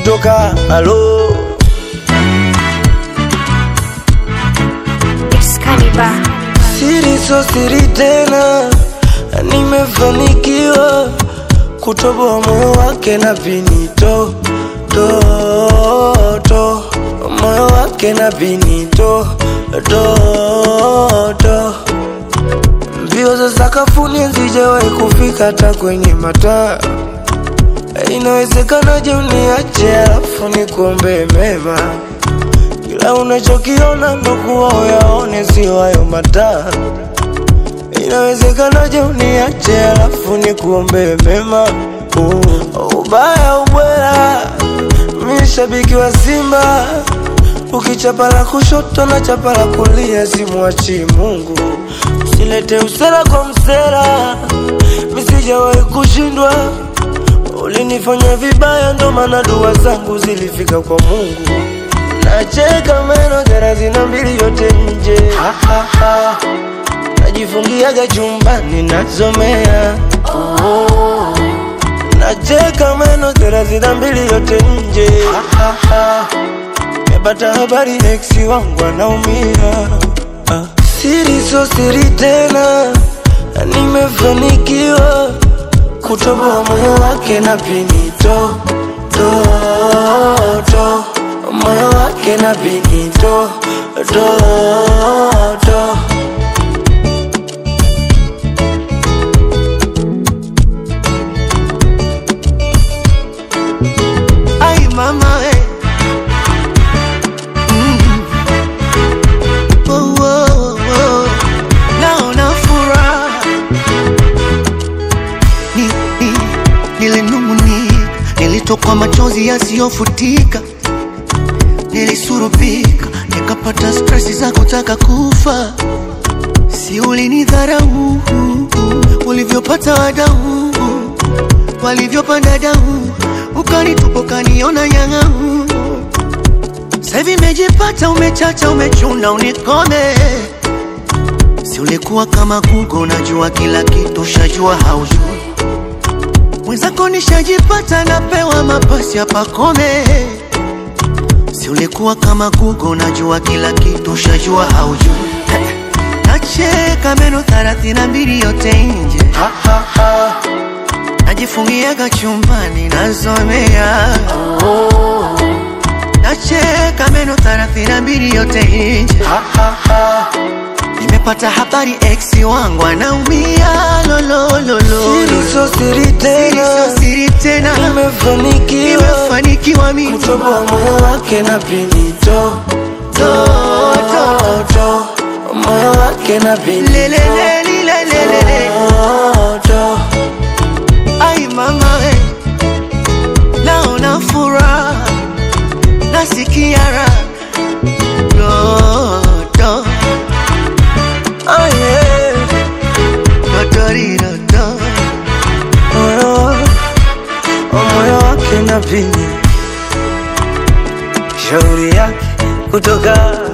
kutoka alo Excalibur. siri so siri tena, nimefanikiwa kutoboa moyo wake na pinito to to moyo wake na pinito to to mbio za sakafuni hazijawahi kufika hata kwenye mataa. Inawezekanaje uniache alafu nikuombee mema? Kila unachokiona ndo kuwa uyaone, sio hayo mataa. Inawezekanaje uniache alafu nikuombee mema? Uh, ubaya ubwela, mi shabiki wa Simba, ukichapa la kushoto na chapa la kulia, simwachi Mungu. Usilete usera kwa msera, mi sijawahi kushindwa. Ulinifanya vibaya, ndo maana dua zangu zilifika kwa Mungu. Nacheka meno thelathini na mbili yote nje, ha, ha, ha. Najifungiaga chumbani nasomea oh. Nacheka meno thelathini na mbili yote nje, ha, ha, ha. Nimepata habari ex wangu anaumia ah. Siri so siri tena, nimefanikiwa kutoboa moyo wake na pinito to to moyo wake na pinito to to Ay mama we. Mm. Oh, oh, oh. Naona furaha ni, ni, nilinung'unika, nilitokwa machozi yasiyofutika, nilisurupika, nikapata stresi za kutaka kufa. Si ulinidharau ulivyopata wadau walivyopanda dau, ukanitupa ukaniona nyang'au. Sasa hivi imejipata, umechacha, umechuna, unikome. Si ulikuwa kama Google, unajua kila kitu, shajua haujui. Mwenzako nishajipata, napewa mapasi hapa kome. Si ulikuwa kama Google, unajua kila kitu, shajua haujui. Nacheka meno thelathini na mbili yote nje ha, ha, ha. najifungiaga chumbani nasomea Oh. nacheka meno thelathini na mbili yote nje Ha, ha, ha. nimepata habari ex wangu anaumia lolololo Siri so siri tena, siri tena nimefanikiwa nimefanikiwa mimi kutoboa moyo wake na pinito to to to moyo wake na pinito lelelelilelelele to to ai mama we naona furaha nasikia raha dodo oh yeah dodoridodo moyo oh, moyo wake na pini shauri yake kutoka